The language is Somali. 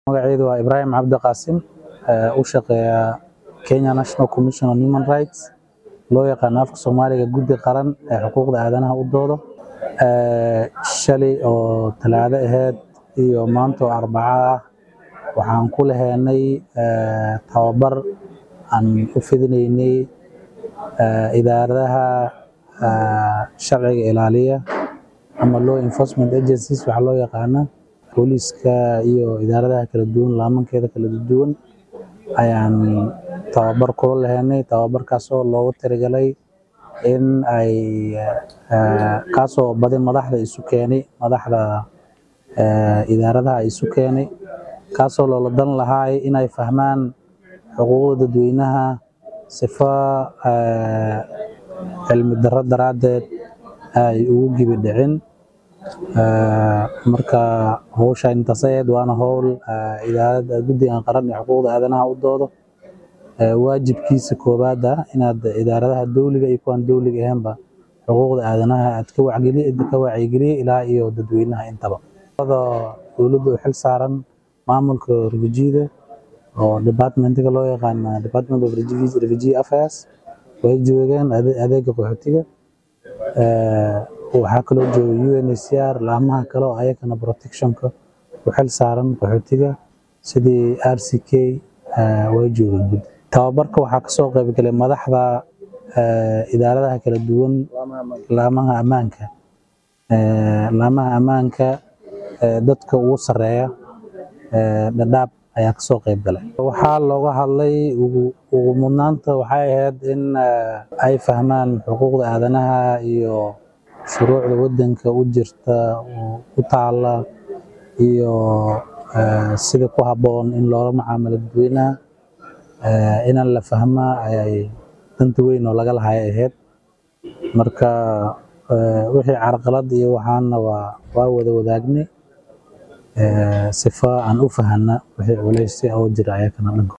magacaydu waa ibraahim cabdi qaasim u shaqeeya kenya national commission on human rights loo yaqaano afka soomaaliga guddi qaran ee xuquuqda aadanaha u doodo shalay oo talaado aheyd iyo maanta oo arbaco ah waxaan ku laheynay tababar aan u fidinaynay idaaradaha sharciga ilaaliya ama law enforcement agencies waxaa loo yaqaana booliiska iyo idaaradaha kala duwan laamankeeda kala duwan ayaan tababar kula laheynay tababarkaasoo loogu talagalay in ay kaasoo badi madaxda isu keenay madaxda idaaradaha isu keenay kaasoo loola dan lahaay inay fahmaan xuquuqda dadweynaha sifa cilmi darro daraaddeed ay ugu gibi dhicin marka howsha intaas ahayd waana howl idaarada guddigan qaran ee xuquuqda aadanaha u doodo waajibkiisa koowaad ah inaad idaaradaha dowliga iyo kuwan dowliga ahaynba xuquuqda aadanaha aad ka wacyigeliya ilaa iyo dadweynaha intaba dowladda u xil saaran maamulka refugida oo departmentiga loo yaqaana department of refugee affairs way joogeen adeega qaxootiga waxaa kaloo jooga UNHCR laamaha kale oo ayagana protectionka u xil saaran qaxootiga sidii RCK way joogeen guddi tababarka waxaa kasoo qaybgalay madaxda idaaradaha kala duwan laamaha ammaanka laamaha ammaanka dadka ugu sareeya dhadhaab ayaa kasoo qayb galay waxaa looga hadlay ugu mudnaanta waxay ahayd in ay fahmaan xuquuqda aadanaha iyo shuruucda wadanka u jirta u taala iyo sida ku habboon in loola macaamilo dadweynaha inaan la fahmaa ayay danta weyn oo laga lahay ahayd marka wixii carqalad iyo waxaana waa waa wada wadaagnay sifa aan u fahanna wixii culays oo jira ayakana dhanka